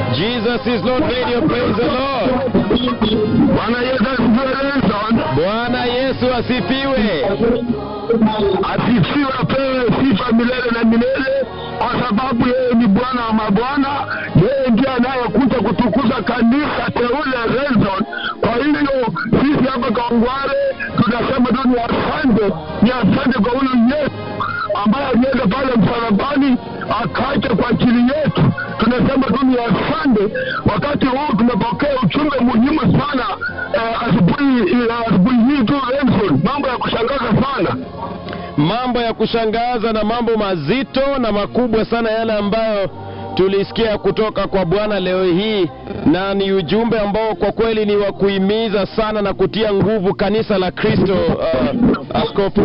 Jesus is Lord Radio, praise the Lord. Bwana Yesu asifiwe. Nelson Bwana Yesu asifiwe. asifiwe, apewe sifa milele na milele, kwa sababu yeye ni Bwana wa mabwana. Yeye ndiye anayekuja kutukuza kanisa teule Nelson. Kwa hiyo sisi hapa Kawangware tunasema tu ni asante, ni asante kwa huyu Yesu ambaye alienda pale msalabani akaja kwa ajili yetu. Tunasema tu ni asante. Wakati huu tumepokea ujumbe muhimu sana eh, asubuhi eh, asubuhi hii tu Nelson, mambo ya kushangaza sana. Mambo ya kushangaza na mambo mazito na makubwa sana yale ambayo tulisikia kutoka kwa Bwana leo hii, na ni ujumbe ambao kwa kweli ni wa kuhimiza sana na kutia nguvu kanisa la Kristo. Uh, askofu,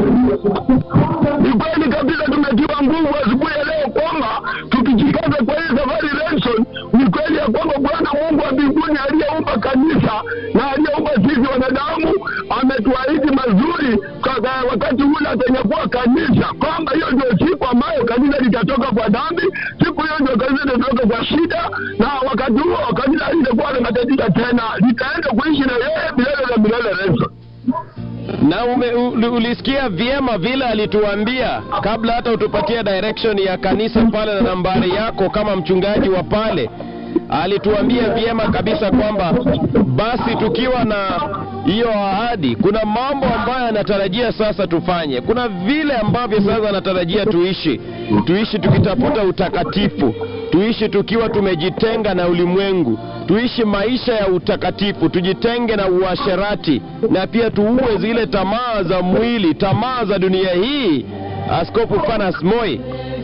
Ni kweli kabisa, tumetiwa nguvu asubuhi ya leo kwamba tukijikaza kwa hii safari Renson, ni kweli ya kwamba Bwana Mungu wa mbinguni aliyeumba kanisa na aliyeumba sisi wanadamu ametuahidi mazuri kwa kwa wakati ule atanyakuwa kanisa, kwamba hiyo ndio siku ambayo kanisa litatoka kwa dhambi, siku hiyo ndio kanisa litatoka kwa shida, na wakati huo kanisa halitakuwa na matatizo tena, litaenda kuishi na yeye milele na milele Renson. na ume, u, ulisikia vyema vile alituambia kabla hata utupatie direction ya kanisa pale na nambari yako kama mchungaji wa pale alituambia vyema kabisa kwamba basi tukiwa na hiyo ahadi, kuna mambo ambayo anatarajia sasa tufanye. Kuna vile ambavyo sasa anatarajia tuishi, tuishi tukitafuta utakatifu, tuishi tukiwa tumejitenga na ulimwengu, tuishi maisha ya utakatifu, tujitenge na uasherati, na pia tuue zile tamaa za mwili, tamaa za dunia hii. Askofu Fanas Moi,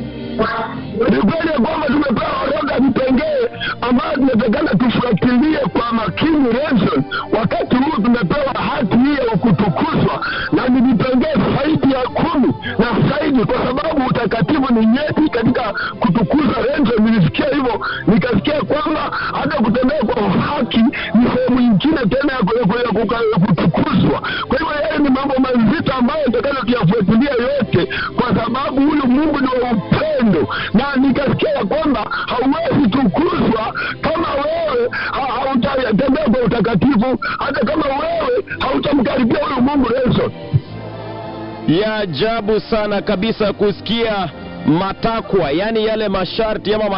ni kweli ya kwamba tumepewa orodha ya vipengee ambayo tunatakana tufuatilie kwa makini Renson. Wakati huu tumepewa hati hii ya kutukuzwa, na ni vipengee zaidi ya kumi na zaidi, kwa sababu utakatifu ni nyeti katika kutukuza Renson. Nilisikia hivyo, nikasikia kwamba hata kutembea kwa haki ni sehemu nyingine tena ya ku- ya ku- ya kuka- ya kutukuzwa. Kwa hivyo yale ni mambo mazito ambayo tutakana tuyafuatilia yote, kwa sababu huyu Mungu ni wa upendo, na nikasikia ya kwamba hauwezi tukuzwa kama wewe ha- hautatembea kwa utakatifu, hata kama wewe hautamkaribia huyu Mungu Yesu. ya ajabu sana kabisa kusikia matakwa, yani yale masharti ama